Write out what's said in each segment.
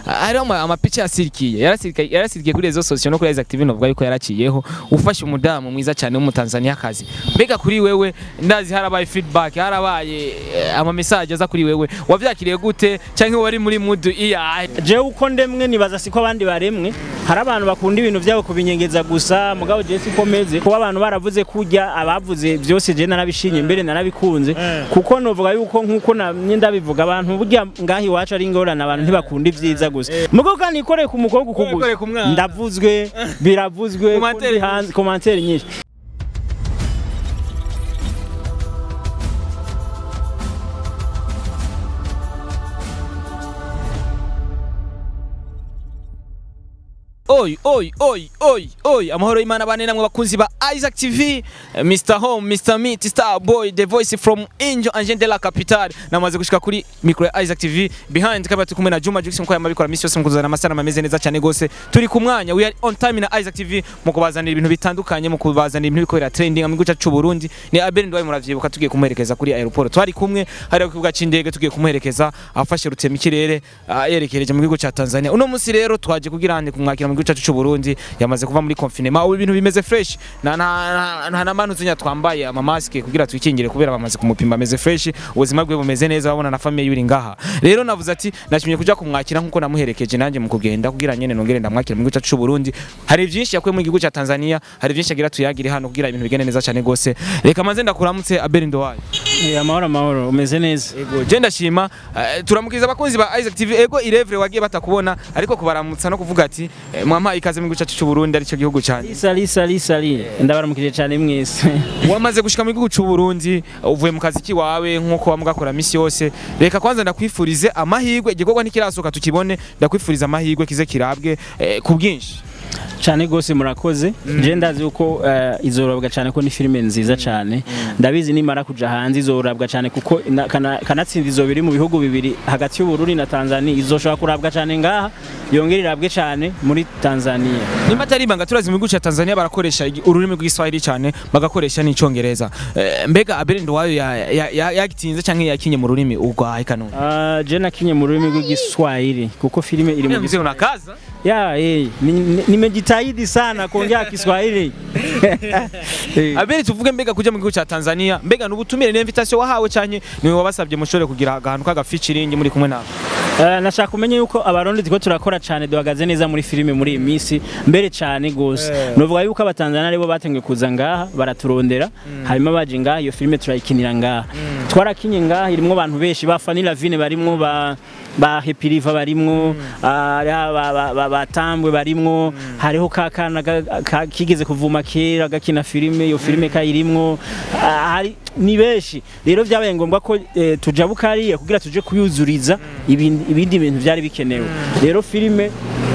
hariho ama- amapica yasirikiye yarasirikiye yarasirikiye kuri rezo sosiyo no kuri Isaac TV novuga yuko yaraciyeho ufashe umudamu mwiza cyane w'umutanzania kazi mbega kuri wewe ndazi harabaye feedback harabaye eh, ama message aza kuri wewe wavyakiriye gute cyangwa wari muri mood iya jewe uko ndemwe nibaza siko abandi baremwe hari abantu bakunda ibintu byabo kubinyengeza gusa mugabo jewe siko meze kuba abantu baravuze kurya abavuze byose je narabishinye mbere narabikunze kuko novuga yuko nkuko namye ndabivuga abantu burya ngaho iwacu ari ingorane abantu ntibakunda ibyiza gusa mugabo kandi ikoreye ku mukobwa Ikoreye ukuguza ku mwana. ndavuzwe biravuzwe Commentaire kundi hanze komantere nyinshi Oi, oi, oi, oi, oi. Amahoro y'Imana bane namwe bakunzi ba Isaac TV, eh, Mr. Home, Mr. Meat, Star Boy, the voice from Angel Angel de la Capitale. Namaze gushika kuri micro ya Isaac TV. Behind kamera turi kumwe na Juma Jux mko yamabikora misi yose mukuzana amasana ameze neza cyane gose. Turi ku mwanya, we are on time na Isaac TV mu kubazanira ibintu bitandukanye mu kubazanira ibintu biko bira trending mu gihugu cyacu Burundi. Ni Abel Ndwaye muravyibuka tugiye kumuherekeza kuri aeroport. Twari kumwe hari ku kibuga c'indege tugiye kumuherekeza afashe rutema ikirere ah, yerekereje mu gihugu cya Tanzania. Uno musi rero twaje kugira ande kumwakira mu gihugu cyacu cy'u Burundi yamaze kuva muri confinement ubu ibintu bimeze fresh na na na na manu zinya twambaye ama mask kugira twikingire kubera bamaze kumupima ameze fresh ubuzima bwe bumeze neza babona na famille yuri ngaha rero navuze ati nashimye kuja kumwakira nkuko namuherekeje nanjye mu kugenda kugira nyene nongere ndamwakira mu gihugu cyacu cy'u Burundi hari byinshi yakuye mu gihugu cya Tanzania hari byinshi agira tuyagire hano kugira ibintu bigende neza cyane gose reka manze ndakuramutse Abel Ndowayo Eh, amahoro amahoro umeze neza Ego je ndashima eh, turamukiriza abakunzi ba Isaac TV ego irevre wagiye batakubona ariko kubaramutsa no kuvuga ati eh, mwampa ikaze mu gihugu cyacu cy'u Burundi arico gihugu cyane sali sali sali ndabaramukije cyane mwese wamaze gushika mu gihugu cy'u Burundi uvuye mu kazi kiwawe nkuko wamugakora misi yose reka kwanza ndakwifurize amahirwe igikorwa ntikirasoka tukibone ndakwifuriza amahirwe kize kirabwe eh, ku bwinshi cyane gose murakoze je ndazi uko uh, izorabwa cyane ko ni filime nziza cyane ndabizi nimara kuja hanze izorabwa cyane kuko ina- kana- kanatsinda izo biri mu bihugu bibiri hagati y'uburundi na tanzania izoshobora kurabwa cyane ngaha yongera irabwe cyane muri tanzania nimba atari ibanga turazi mu gihugu cya Tanzania barakoresha igi- ururimi rw'Igiswahili cyane bagakoresha n'icyongereza eh, mbega Abel Ndowayo yagitinze cyangwa yakinye mu rurimi urwaye kanone uh, je nakinye mu rurimi rw'igiswahili kuko filime iri mu mzee unakaza ya eh ni- ni- nimejitahidi sana kuongea kiswahili Eh. Abel tuvuge mbega kuja mu gihugu cya Tanzania mbega nubutumire n'invitation wahawe cyane niwe wabasabye mushore kugira ahantu kaga featuring muri kumwe nawe Uh, nashaka kumenya yuko abarundi tiko turakora cyane duhagaze neza muri filime muri iyi minsi mbere cyane gose Eh. novuga yuko abatanzania aribo batangiye kuza ngaha baraturondera hanyuma baje ngaha iyo filime turayikinira ngaha twarakinye ngaha irimwo abantu benshi ba Fanny Lavine barimwo ba ba Happy River barimwo ah, ba- ba- ba- batambwe barimwo hariho ka kana ga- ka- kigeze kuvuma kera gakina filime iyo filime kayirimwo ah, hari ni benshi rero byabaye ngombwa ko eh, tujabuka hariya kugira tuje kuyuzuriza ibindi ibindi bintu byari bikenewe rero filime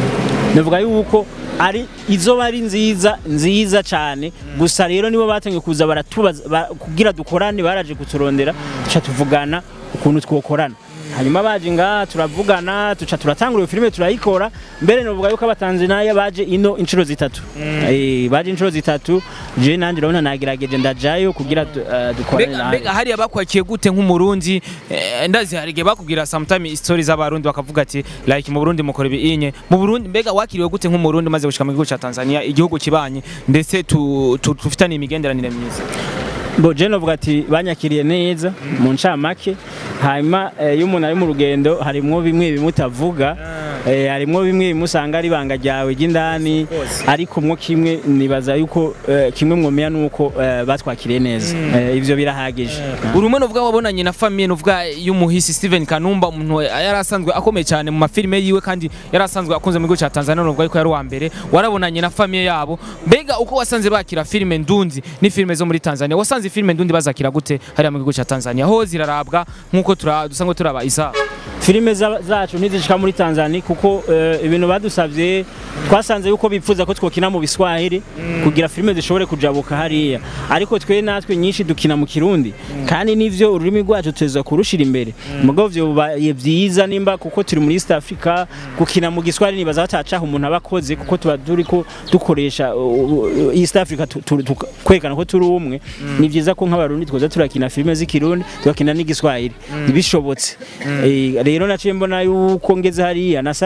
navuga yuko ari izo bari nziza nziza cyane gusa rero nibo batangiye kuza baratubaza ba- kugira dukorane baraje kuturondera tuca tuvugana ukuntu twokorana hanyuma baje ngaha turavugana tuca turatangura iyo filime turayikora mbere novuga yuko abatanzaniya baje ino inshuro zitatu Eh, baje inshuro zitatu je nanjye urabona nagerageje ndajayo kugira du- eh, dukorane mbega nawe mbega hariya bakwakiye gute nk'umurundi eh, ndazi hari igihe bakubwira sometime stories z'abarundi bakavuga ati like mu Burundi mukora ibi inye mu Burundi mbega wakiriwe gute nk'umurundi maze gushika mu gihugu cya Tanzania igihugu kibanye ndetse tu- tu- tufitanye imigenderanire myiza bo je novuga ati banyakiriye neza mu ncamake hanyuma eh, iyo umuntu ari mu rugendo harimwo bimwe bimutavuga eh, harimwo bimwe bimusanga ari ibanga ryawe ry'indani ariko mwo kimwe nibaza yuko eh, kimwe mwomenya nuko eh, batwakiriye neza Eh, ivyo birahagije urumwe nuvuga wabonanye na famille nuvuga y'umuhisi Steven Kanumba umuntu yari asanzwe akomeye cyane mu mafilime yiwe kandi yari asanzwe akunze mu gihugu cya Tanzania nuvuga yuko yari uwa mbere warabonanye na famille yabo mbega uko wasanze bakira filime ndundi ni filime zo muri Tanzania wasanze filime ndundi bazakira gute hariya mu gihugu cya Tanzania ho zirarabwa nkuko tura dusanzwe turaba isa filime za- zacu ntizishika muri Tanzania kuko eh, ibintu badusavye twasanze yuko bipfuza ko twokina mu biswahili kugira filime zishobore kujabuka hariya ariko twe natwe nyinshi dukina mu kirundi kandi nivyo ururimi rwacu tuza kurushira imbere mugabo vyo bibaye vyiza nimba kuko turi muri East Africa gukina mu giswahili nibaza batacaho umuntu abakoze kuko tuba turiko dukoresha uh, uh, East Africa tu- tu- tu- kwerekana ko turi umwe ni vyiza ko nk'abarundi twoza turakina filime z'ikirundi tugakina n'igiswahili bishobotse Eh, rero naciye mbona yuko ngeze hariya nasa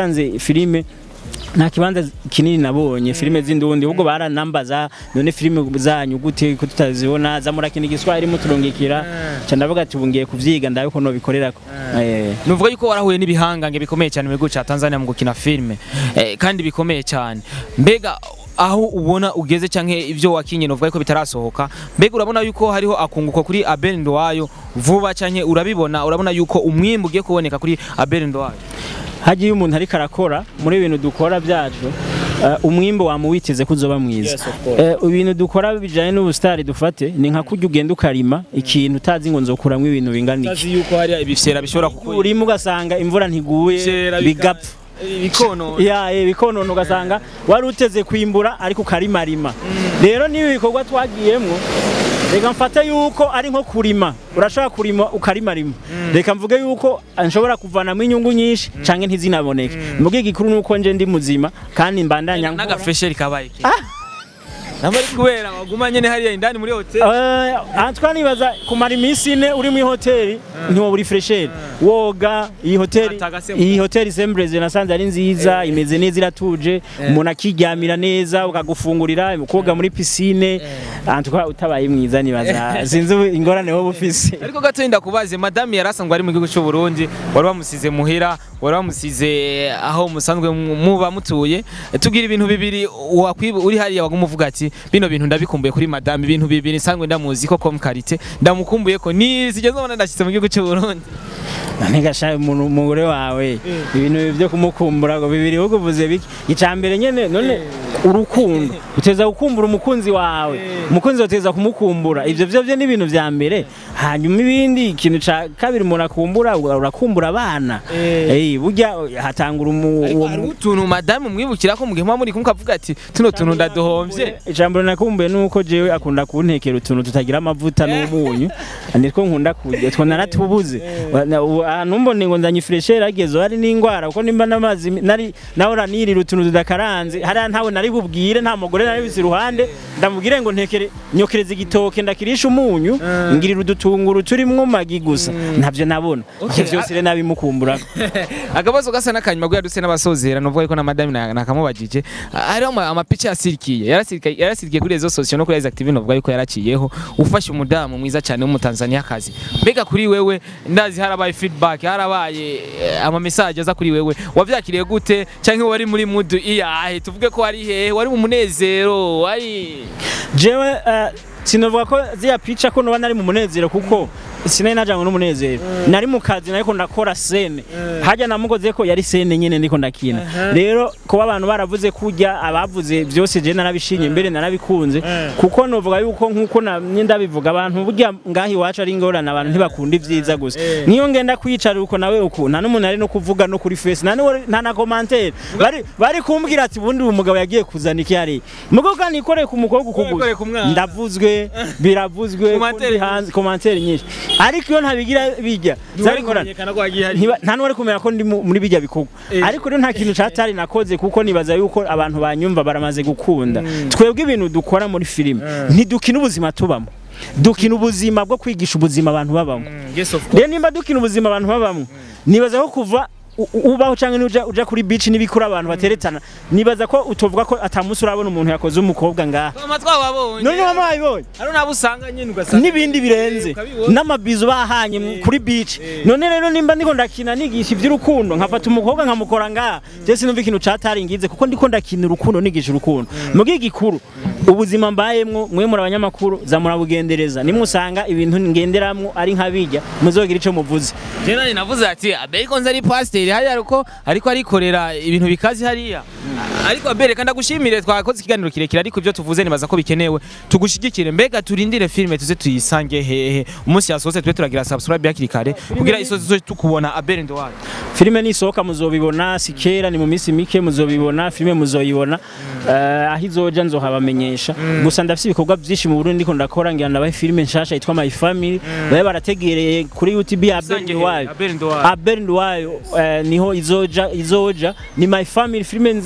nasanze filime nta kibanza kinini nabonye filime z'indundi ahubwo baranambaza none filime zanyu gute ko tutazibona zamurakina igiswahili muturungikira ca ndavuga ati ubu ngiye kuvyiga ndabe ko nobikorerako Eh. nuvuga yuko warahuye n'ibihangange bikomeye cyane mu gihugu cya Tanzania mu gukina filime eh, kandi bikomeye cyane mbega aho ubona ugeze cyangwa ibyo wakinye nuvuga yuko bitarasohoka mbega urabona yuko hariho akunguko kuri Abel Ndowayo vuba cyangwa urabibona urabona yuko umwimbu ugiye kuboneka kuri Abel Ndowayo hagiye umuntu ariko arakora muri ibintu dukora byacu eh, umwimbo wamuwiteze ko uzoba mwiza Yes, of course. Eh, ibintu dukora bijanye n'ubusitari dufate ni nka kurya ugenda ukarima ikintu utazi ngo nzokuramwo ibintu bingana iki utazi yuko hari ibifyera bishobora kukurima urimo ugasanga imvura ntiguye bigapfa bikono ya eh, bikonona ugasanga wari uteze kwimbura ariko ukarimarima rero n'ibi bikorwa twagiyemwo reka mfate yuko ari nko kurima urashobora kurima ukarimarima reka mvuge yuko nshobora kuvanamo inyungu nyinshi canke ntizinaboneke mugihe igikuru nuko nje ndi muzima kandi mbandanya nkora n'agafesheri kabaye ke namba ari kubera waguma nyene hariya indani muri hotel Eh, aha twanibaza kumara iminsi ine uri muri hoteli ntiwaba uri fresheri woga iyi hoteli Atagasembuka. iyi hoteli sembreze nasanze ari nziza imeze neza iratuje umuntu akiryamira neza ukagufungurira koga muri pisine aha tukaba utabaye mwiza nibaza sinzi ubu ingorane wowe ufise ariko gato ndakubaze madame yarasangwa ari mu gihugu cy'u Burundi wari wamusize muhira wari wamusize aho musanzwe mu- muba mutuye tubwira ibintu bibiri wakwiba uri hariya waguma uvuga ati bino bintu ndabikumbuye kuri madame ibintu bibiri nsanzwe ndamuzi ko comme karite ndamukumbuye ko ni sigeze ubona ndashitse mu gihugu cy'u Burundi ntigasha umuntu umugore wawe ibintu byo kumukumbura ngo bibiri ahubwo uvuze biki icya mbere nyine none urukundo uteza gukumbura umukunzi wawe umukunzi uteza kumukumbura ibyo byo byo ni ibintu bya mbere hanyuma ibindi ikintu cya kabiri umuntu akumbura urakumbura abana Eh, burya hatangura umu- ariko uwo hari mu- utuntu madame mwibukira ko mu gihe muba muri kumwe ukavuga ati tuno tuntu ndaduhomvye ijambo nakumbuye nuko jewe akunda kuntekera utuntu tutagira amavuta n'umunyu nitwo nkunda kurya two naratubuze ahantu mbone ngo nzanye freshere ageze hari n'ingwara kuko nimba n'amazi nari nahora nirira utuntu tudakaranze hariya ntawe nari bubwire nta mugore nari bizi iruhande ndamubwire ngo ntekere nyokereza igitoke ndakirisha umunyu ngirira udutunguru turimwo magi gusa ntavyo nabona ivyo vyose rero nabimukumbura akabazo gasa n'akanyuma guya duse n'abasozera nuvuga ko na madame na- nakamubajije hariho ama- amapica yasirikiye yarasirikiye yarasirikiye kuri rezo sosiyo no kuri Isaac TV nuvuga yuko yaraciyeho ufashe umudamu mwiza cyane w'umutanzania kazi mbega kuri wewe ndazi harabaye feedback harabaye eh, ama message aza kuri wewe wavyakiriye gute cyangwa wari muri mood iyahe tuvuge ko wari hehe wari mu munezero wari jewe eh, sinovuga ko ziya pica ko noba nari mu munezero kuko sinari najanywe n'umunezero nari mu kazi nariko ndakora sene harya namugoze ko yari sene nyene ndiko ndakina rero kuba abantu baravuze kurya abavuze byose je narabishinye mbere narabikunze kuko novuga yuko nkuko namye ndabivuga abantu burya ngaho iwacu ari ingorane abantu ntibakunda ivyiza gusa niyo ngenda kwicarira uko nawe uku nta n'umuntu ari no kuvuga no kuri face nta n'uwo- nta na commentaire bari bari kumbwira ati ubundi uyu mugabo yagiye kuzana iki hariya mugabo kandi nikoreye ku mukobwa Wikoreye ukuguza ku mwana. ndavuzwe biravuzwe Commentaire kundi hanze commentaire nyinshi ariko iyo ntabigira bijya zabikora kumenyekana ko wagiye hari Ntiba- nta n'uwari kumenya ko ndi mu- muri bijya bikorwa Eh. ariko rero nta kintu catari nakoze kuko nibaza yuko abantu banyumva baramaze gukunda twebwe ibintu dukora muri filime ntidukina ubuzima tubamo dukina ubuzima bwo kwigisha ubuzima abantu babamo yes of rero nimba dukina ubuzima abantu babamo nibaza ko kuva u- u- ubaho cyangwa nuja uja kuri beach n'ibikura abantu bateretana nibaza ko utovuga ko atamusi urabona umuntu yakoze umukobwa ngaha amatwi wabonye none wama wabibonye hari nabo usanga nyine ugasanga n'ibindi birenze ukabibona. n'amabizu bahanye mu- kuri beach none rero nimba ndiko ndakina nigisha iby'urukundo nkafata umukobwa nkamukora ngaha je sinumva ikintu cataringize kuko ndiko ndakina urukundo nigisha urukundo mugihe igikuru ubuzima mbayemwo mwe muri abanyamakuru za murabugendereza nimwe usanga ibintu ngenderamwo ari nk'abijya muzogira ico muvuze Je nani navuze ati Abel Konza ari pasiteri hariya ariko ariko arikorera ibintu bikazi hariya ariko Abel reka ndagushimire twakoze ikiganiro kirekire ariko ibyo tuvuze nibaza ko bikenewe tugushigikire mbega turindire filime tuze tuyisange hehe umunsi yasohotse tube turagira subscribe yakiri kare kugira isozi zo tukubona Abel Ndowari filime nisohoka muzobibona si kera ni mu minsi mike muzobibona filime muzoyibona Eh, aho izoja nzohabamenyesha gusa ndafise ibikorwa byinshi mu Burundi ndiko ndakora ngira ndabahe filime nshasha yitwa My Family babe barategereye kuri YouTube ya Abel Ndwayo Abel Ndowari Abel Ndwayo eh, niho izoja izoja ni My Family filime nziza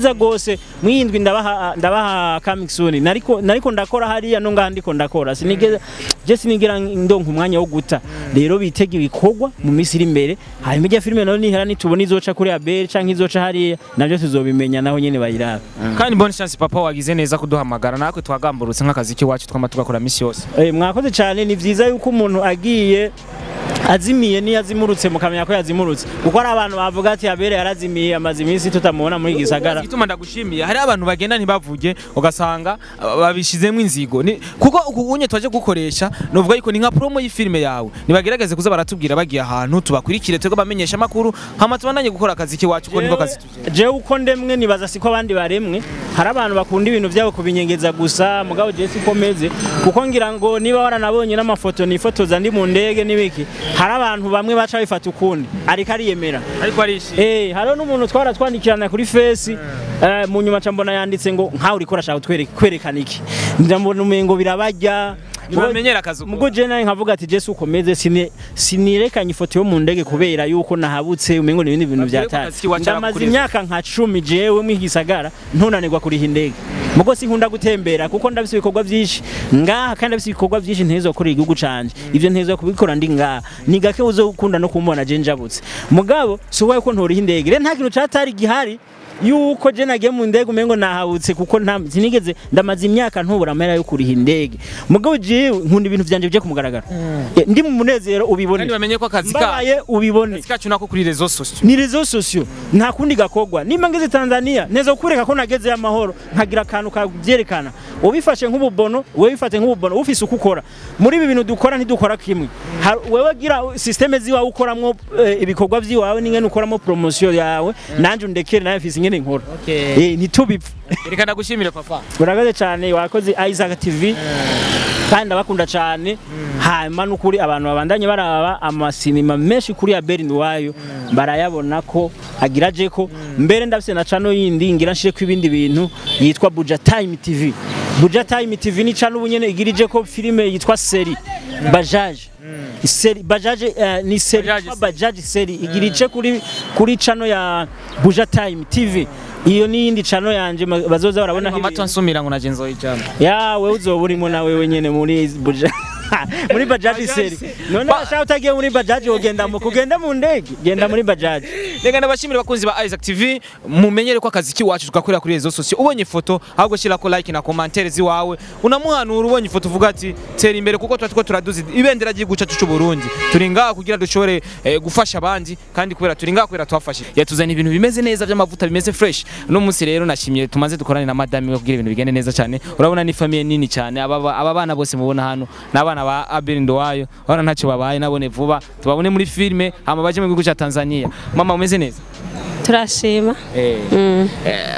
vyiza gose mwindwi ndabaha ndabaha coming soon nariko nariko ndakora hariya no ngaha ndiko ndakora sinigeze je sinigera ndonka umwanya wo guta rero bitega ibikorwa mu minsi iri imbere hanyuma ijya filime nayo nihera nitubona izoca kuri abel canke izoca hariya navyo tuzobimenya naho nyene bayiraba kandi bonne chance papa wagize neza kuduhamagara natwe twagamburutse nk'akazi k'iwacu twama tugakora misi yose Eh, mwakoze cyane ni vyiza yuko umuntu agiye azimiye niyo azimurutse mukamenya ko yazimurutse kuko hari abantu bavuga ati abere yarazimiye amaze iminsi tutamubona muri gisagara igituma ndagushimiye hari abantu bagenda ntibavuge ugasanga uh, babishizemo inzigo Ni- kuko uku unye twaje gukoresha novuga yuko ni nka promo y'ifilme yawe nibagerageze kuza baratubwira bagiye ahantu tubakurikire twebwe bamenyesha amakuru hama tubandanye gukora akazi k'iwacu kuko niko kazi tuje jewe uko ndemwe nibaza siko abandi baremwe hari abantu bakunda ibintu byabo kubinyegeza gusa mugabo jewe siko meze kuko ngira ngo niba waranabonye n'amafoto nifotoza ndi mu ndege n'ibiki hari abantu bamwe baca bifata ukundi ariko ariyemera ariko arishi Eh, hariho n'umuntu twara twandikirana kuri fesi eh, mu nyuma ca mbona yanditse ngo nkawe uriko urashaka kutwere- kwerekana iki ndambona umengo birabarya ntibamenyera akazi uko mugo je nawe nkavuga ati jesu ukomeze sine sinirekanye ifoto yo mu ndege kubera yuko nahabutse umengo ni ibindi bintu Ariko byatari akazi kiwacu ndamaze arakureza. imyaka nka cumi jewe mwigisagara ntunanirwa kuriha indege mugo sinkunda gutembera kuko ndabise ibikorwa byinshi ngaha kandi ndabise ibikorwa byinshi ntezo gukorera igihugu canje ivyo ntezo kubikora ndi ngaha ni gake uzokunda no kumbona je njabutse mugabo si uwaye ko ntoriha indege rero nta kintu catari gihari yuko je nagiye mu ndege umengo nahabutse kuko nta sinigeze ndamaze imyaka ntubura amahera yo kuriha indege mugabo jewe nkunda ibintu vyanje bije kumugaragara Eh, ndi mu munezero ubibone kandi bamenye ko akazi kacu mbabaye ubibone akazi kacu nako kuri rezo sosio ni rezo sosio nta kundi gakogwa nimba ngeze Tanzania neza kukureka ko nageze amahoro nkagira akantu kabyerekana ubifashe nk'ububono wewe bifate nk'ububono ufise uko ukora muri ibi bintu dukora ntidukora kimwe Har- wewe gira systeme ziwawe ukoramo eh, ibikorwa vyiwawe n'ingene ukoramo promotion yawe nanje undekere nawe mfise ingene nkora Okay. eh ntitubipfe reka ndagushimire papa urakoze cyane wakoze Isaac TV kandi ndabakunda cyane hanyuma n'ukuri abantu babandanye baraba amasinema menshi kuri ya Berlin wayo barayabona ko agira je ko mbere ndafise na channel yindi ngira nshire ko ibindi bintu yitwa Buja Time TV Buja Time TV ni channel ubunyene igirije ko filime yitwa Seri Bajaj Seri Bajaj eh, ni seri Bajaj yitwa Bajaj Seri igirije kuri kuri channel ya Buja Time TV iyo ni yindi channel yanje ma- bazoza barabona mama twansumira ngo naje nzoyijana ya wewe uzoba urimo na wewe nyene muri buja muri bajaji seri none bashaka utagiye muri bajaji wogenda mu kugenda mu ndege genda muri bajaji reka ndabashimire bakunzi ba Isaac TV mumenyere ko akazi kiwacu tugakorera kuri rezo sosio ubonye ifoto ahubwo shira ko like na commentaire ziwawe unamuhanura ubonye ifoto uvuga ati tera imbere kuko tuba turiko turaduza ibendera ry'igihugu cyacu cy'u Burundi turi ngaha kugira dushobore eh, gufasha abandi kandi kubera turi ngaha kubera twafashije yatuzana ibintu bimeze neza by'amavuta bimeze fresh no munsi rero nashimye tumaze dukorane na madame we kugira ibintu bigende neza cyane urabona ni famille nini cyane aba aba bana bose mubona hano n'abana ba Abel Ndowayo urabona ntacyo babaye nabone vuba tubabone muri filme hama baje mu gihugu cya Tanzania mama umeze neza turashima Eh, Mm.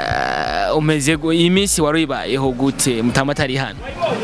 eh, umeze gu- iyi minsi wari uyibayeho gute mutama atari hano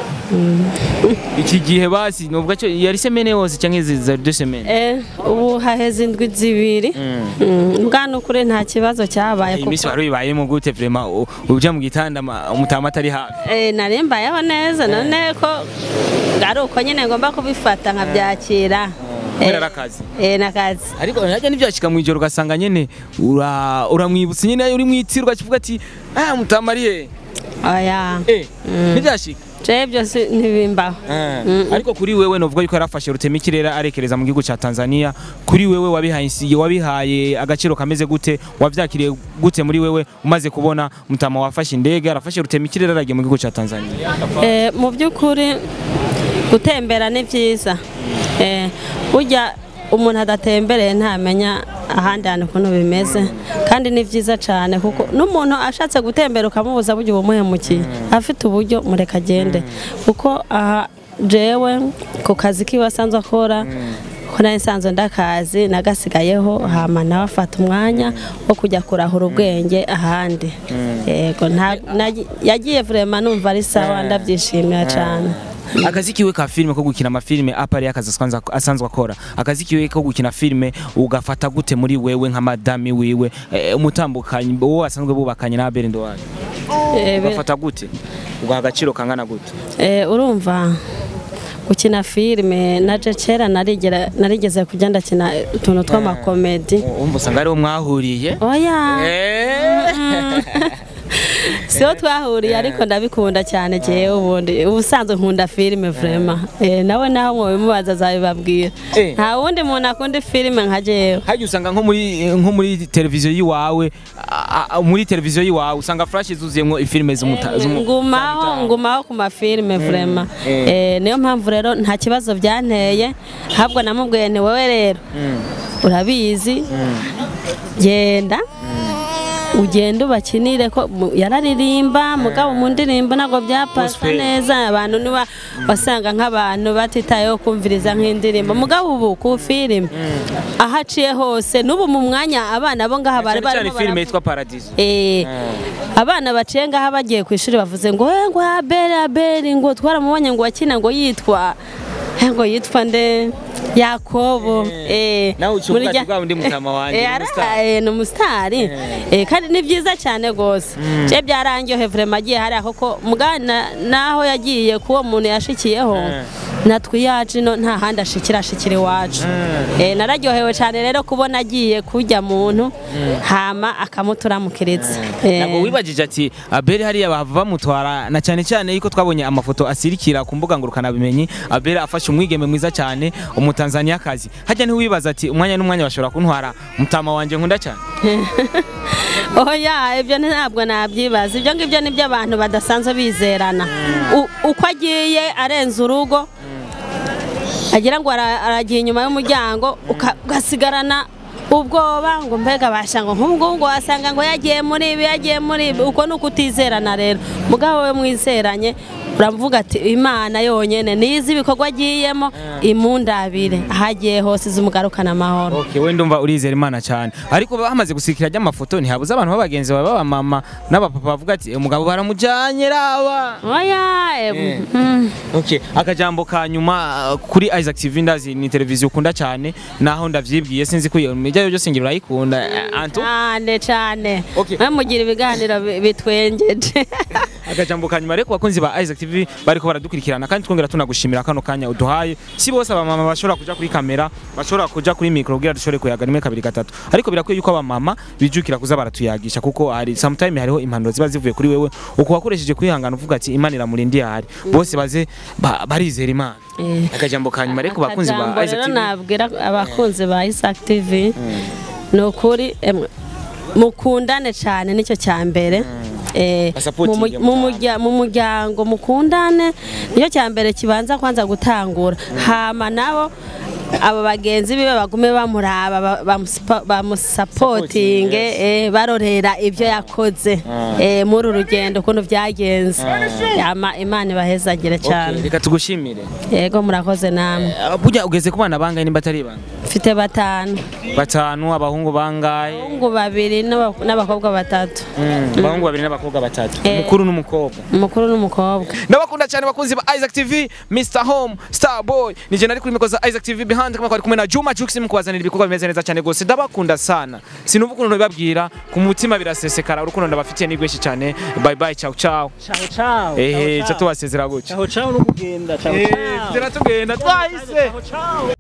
iki gihe basi nuvuga cyo yari semene yose cyangwa izi za deux semaines Eh, ubu haheze indwi zibiri Mm, bwana ukuri nta kibazo cyabaye iyi minsi kuko wari uyibayemo gute vraiment u- uja mu gitanda ma- umutama atari hafi Eh, nari mbayeho neza none ko ari uko nyine ngomba kubifata nkabyakira kubera ari akazi eh nakazi ariko najya n'ibyashika mu ijoro ugasanga nyene ura- uramwibutsa nyene uri mwitirwa kivuga ati ah mutama ari he oya eh ntibyashika je byose ntibimbaho Mm. ariko kuri wewe novuga yuko yarafashe rutema ikirere arekereza mu gihugu cya Tanzania kuri wewe wabihaye insiye wabihaye agaciro kameze gute wavyakiriye gute muri wewe umaze kubona mutama wafashe indege arafashe rutema ikirere aragiye mu gihugu cya Tanzania Eh, mu by'ukuri gutembera ni byiza Eh, burya umuntu adatembereye ntamenya ahandi hantu ukuntu bimeze kandi ni byiza cyane kuko n'umuntu ashatse gutembera ukamubuza burya uba umuhemukiye afite uburyo mureka agende kuko aha jewe ku kazi kiwe asanzwe akora ko nari nsanzwe ndakazi nagasigayeho hama nawe afata umwanya wo kujya kurahura ubwenge ahandi yego nta- nagi- yagiye vrema numva ari sawa ndabyishimira cyane akazi kiwe ka filime ko gukina amafilime apari akazi asanzwe- asanzwe akora akazi kiwe ko gukina filime ugafata gute muri wewe nka madami wiwe eh, umutambukanyi wowe asanzwe bubakanye na Abel Ndowayo Eh, be- ugafata gute ugaha agaciro kangana gute Eh, urumva gukina filime naje kera narigera narigeze kujya ndakina utuntu tw'amakomedi umva usanga ariho mwahuriye oya Eh. siho twahuriye ariko ndabikunda cyane jewe ubundi ubusanzwe nkunda filime vrema eh, nawe naho mubimubaza azabibabwira Eh. nta wundi muntu akunda filime nka jewe hajya usanga nko muri nko muri televiziyo yiwawe a- a- muri televiziyo yiwawe usanga flash zuzuyemo ifilime z'umuta z'umu- ngumaho z'umutaha. ngumaho ku mafilime vrema eh. Eh, niyo mpamvu rero nta kibazo byanteye ahubwo namubwiye nti wowe rero urabizi genda ugenda ubakinire ko mu- yararirimba mugabo mu ndirimbo ntabwo byapasa Gospel. neza abantu niba wasanga nk'abantu batitayeho kumviriza nk'indirimbo mugabo ubu ku filime aho aciye hose n'ubu mu mwanya abana bo ngaha bari cyane cyane barimo filime baravuga- yitwa paradizo Eh, abana baciye ngaha bagiye ku ishuri bavuze ngo "Eh, ngo abeli abeli ngo twaramubonye ngo wakina ngo yitwa eh, ngo yitwa nde yakobo eh, nawe uca muri ubwato rya- bwa bundi mutama wanjye, Eh, ni ara- umustar. eh, ni umusitari Eh, kandi ni byiza cyane rwose je byarangiye vrema agiye hariya koko mugana naho yagiye kuwo muntu yashikiyeho natwe iyacu ino nta handi ashikira ashikira iwacu Eh, nararyohewe cyane rero kubona agiye kujya muntu hama akamuturamukiriza Eh, ntabwo wibagije ati abeli hariya bahava bamutwara na cyane cyane yuko twabonye amafoto asirikira ku mbuga ngurukanabumenyi abeli afashe umwigeme mwiza cyane umutanzaniyakazi hajya ntiwibaza ati umwanya n'umwanya bashobora kuntwara mutama wanjye nkunda cyane oya ibyo ntabwo nabyibaza ibyo ngibyo ni byo abantu badasanzwe bizerana U- uko agiye arenze urugo agira ngo ara- aragiye inyuma y'umuryango uka- ugasigarana ubwoba ngo mbega basha ngo nk'ubu ngubu ngo wasanga ngo yagiye muri ibi yagiye muri ibi uko ni ukutizerana rero mugabo we mwizeranye uravuga ati imana yonyine nizi ibikorwa agiyemo imundabire aho agiye hose izumugarukana amahoro Okay, we ndumva urizera imana cyane ariko bamaze gusikira ry'amafoto ntihabuze abantu b'abagenzi bawe b'abamama n'abapapa bavuga ati umugabo baramujyanye raba oya Eh. em, mm. Okay, akajambo ka nyuma uh, kuri Isaac TV ndazi ni televiziyo ukunda cyane naho ndavyibwiye sinzi ko iyo mijyayo byose ngira urayikunda eh, Anto cyane cyane Okay. mwe mugira ibiganiro bi- bitwengeje akajambo ka nyuma rero ku bakunzi ba Isaac TV bariko baradukurikirana kandi twongera tunagushimira kano kanya uduhaye si bose abamama bashobora kuja kuri kamera bashobora kuja kuri micro kugira dushobore kuyaga rimwe kabiri gatatu ariko birakwiye yuko abamama bijukira kuza baratuyagisha kuko hari sometime hariho impanuro ziba zivuye kuri wewe uko wakoresheje kwihangana uvuga ati imana iramurindiye ahari bose baze ba- barizera imana Eh. akajambo ka nyuma rero ku bakunzi ba Akajambo Isaac rero TV nabwira abakunzi ba Isaac TV ni ukuri emwe, mukundane cyane nicyo cya mbere Eh, Basapotinge mu mu- mu murya- mu muryango mukundane nicyo cya mbere kibanza kwanza gutangura hama nabo abo bagenzi biwe bagume bamuraba ba- bamusipa- bamusapotinge eh, barorera ibyo yakoze eh, muri uru rugendo ukuntu byagenze Yama imana ibahezagire cyane Okay, reka tugushimire yego murakoze namwe Eh, burya ugeze ku bana bangahe nimba atari bana mfite batanu batanu abahungu bangahe abahungu babiri n'aba- n'abakobwa batatu Mm, abahungu babiri n'abakobwa batatu Eh. umukuru n'umukobwa umukuru n'umukobwa ndabakunda cyane bakunzi ba Isaac TV Mr Home Star Boy nije nari kuri mikoza Isaac TV behind kama kwari kumwe na Juma Jux mukubazanira ibikorwa bimeze neza cyane gose ndabakunda sana sinumva ukuntu bibabwira ku mutima birasesekara urukundo ndabafitiye ni rwinshi cyane bye bye ciao ciao Ciao ciao. ehe ciao, cyo tubasezera gutya ciao ciao no kugenda. Ciao eh ciao. tugenda tugenda twahise Ciao ciao.